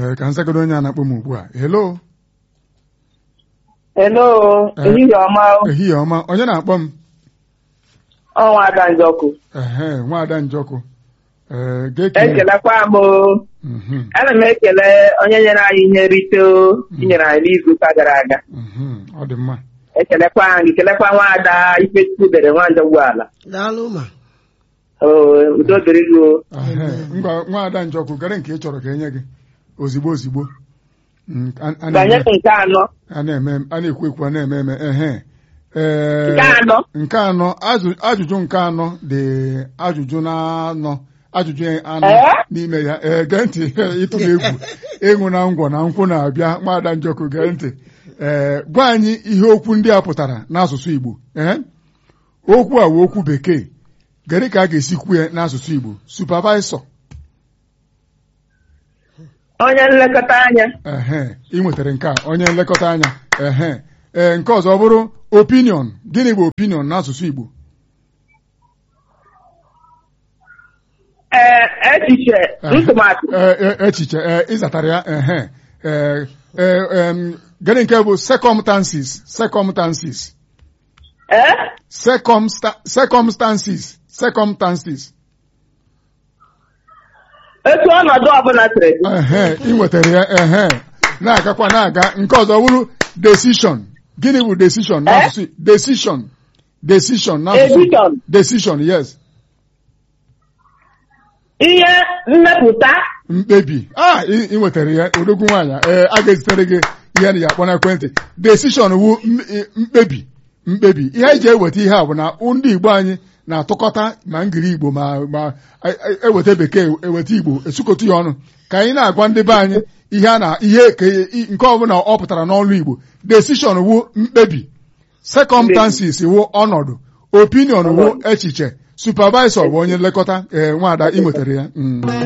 ee ka nzagodo onye a na-akpọ m ugbu a hello Hello, Eh. ehihie ọma o. ehihie ọma onye na-akpọ m ọnwa Ada Njọkụ. ehe nwaada njọkụ ee ga-ekele Ekelekwa m o. Mhm, Ana m ekele onye nyere anyị ihe nrite o inyere anyị n'izuụka gara aga. mhm, ọ dị mma Ekelekwa anyị, kelekwa nwaada Ifechukwu dere nwanda ụgbọala. daalụ ma Oo, udo dịrị gị o. Ehe, ngwa nwaada njọkụ gere nke ị chọrọ ka enye gị ozigbo ozigbo Mm, a- a Banye na-eme- nke anọ. a na-eme a na-ekwu ekwu a na-eme eme ehe Ee, Nke anọ. nke anọ ajụ- ajụjụ nke anọ dị ajụjụ na-anọ ajụjụ anọ Ee? n'ime ya ee gee ntị ịtụla egwu ịṅụ na ngwọ na nkwụ na-abịa nwaada njọkụ gee ntị ee gwa anyị ihe okwu ndị a pụtara n'asụsụ Igbo ee okwu a wụ okwu bekee gịnị ka a ga-esi kwuo ya n'asụsụ Igbo supervisor Onye nlekọta anya. ehe ị nwetara nke a onye nlekọta anya ehe ee nke ọzọ bụrụ opinion gịnị bụ opinion n'asụsụ Igbo Ee, echiche, ntụmatụ. Ee, e- echiche ee, ịzatara ya ehe ee ee em, gịnị nke bụ circumstances circumstances Ee? circumsta- circumstances circumstances Etu ọnọdụ ọbụla siri dị. ehe ị nwetara ya ehe na-agakwa na-aga nke ọzọ bụrụ decision gịnị bụ decision n'asụsụ decision decision n'asụsụ Edition. decision yes Ihe mmepụta. mkpebi a ị ị nwetara ya odogwu nwaanyị ee a ga-ezitere gị ihe na ya akpọ n'ekwentị decision wu m- i- mkpebi mkpebi ihe anyị ji eweta ihe a bụ na ndị Igbo anyị na-atụkọta ma ngiri Igbo ma ma e- e- eweta bekee eweta Igbo esukọta ya ọnụ ka anyị na-agwa ndị be anyị ihe a na ihe ka i- nke ọbụla ọ pụtara n'ọnụ Igbo decision wu mkpebi circumstances wu ọnọdụ opinion wu echiche supervisor bụ onye nlekọta ee nwaada ị nwetara ya Mm.